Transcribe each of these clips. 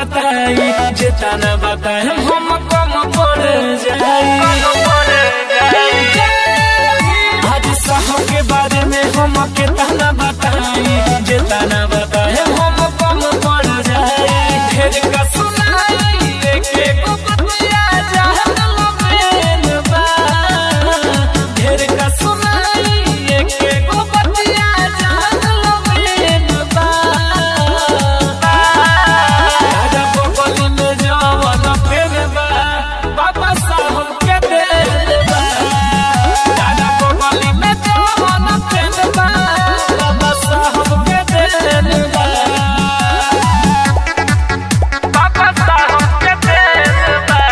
बताई जितना बताए हम कम पड़ जाई आज साहब के बारे में हम कितना बताई जितना बताए हम कम पड़ जाई ढेर का सुनाई एक एक बतिया जहन लबेन बा ढेर का सुनाई एक एक बतिया जहन लबेन बा राजा बबली में जवन फेर बा बाबा साहब के देल बा राजा बबली में जवन फेर बा बाबा साहब के देल बा बाबा साहब के देल बा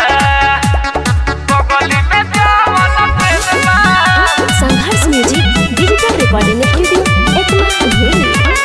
बबली में जवन फेर बा Sangharsh music digital recording studio Ekma भूली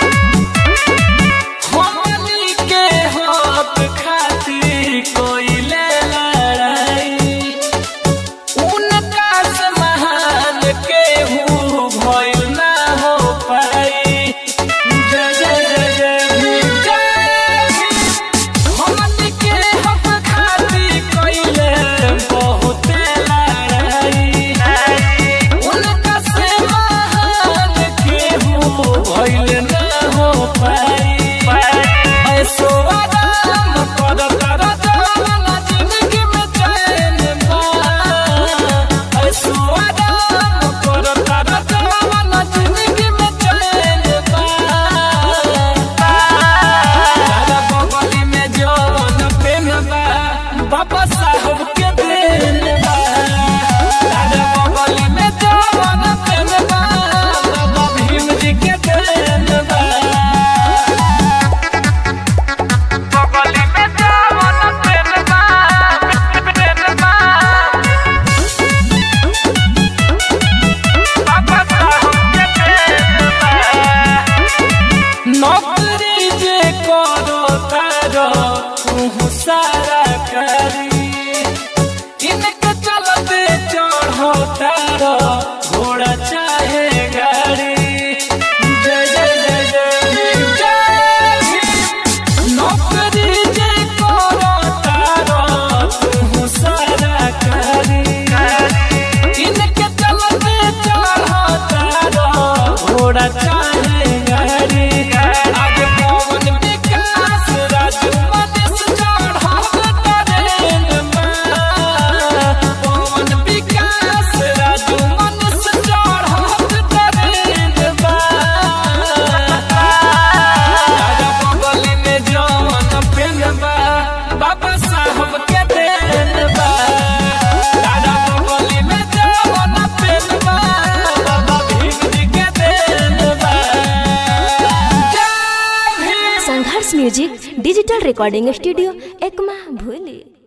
हमनी के हक खातिर कोइले लड़ाई उनका से महान केहू भइल ना हो पाई जय जय जय जय भीम जय भीम हमनी के हक खातिर कोइले बहुते लड़ाई उनका से महान केहू भइल ना हो पाई ऐसो आराम कर कर जवाना जिंदगी में चैन बा ऐसो आराम कर कर जवाना जिंदगी में चैन बा दादा बगली में जवन पेन बा बाबा साहब के देन बा दादा बगली में जवन पेन बा बाबा भीम जी के देन बा बगली में जवन पेन बा पेन बा बाबा साहब के देन बा नौकरी जे करो तारो तू सारा करी इनके चलते चढ़ो तारो घोड़ा चाहे गाड़ी जय जय जय जय भीम जय भीम नौकरी जे करो तारो तू सारा करी इनके चलते चढ़ो तारो घोड़ा चाहे गाड़ी आगे पवन विकास राजू मनीष चढ़ो ट्रेन में पवन विकास राजू मनीष चढ़ो ट्रेन में राजा बगली में जवन पेन बा बाबा साहब के देन बा राजा बगली में जवन पेन बा बाबा भीम जी के देन बा जय Bhim Sangharsh music digital recording studio Ekma भूली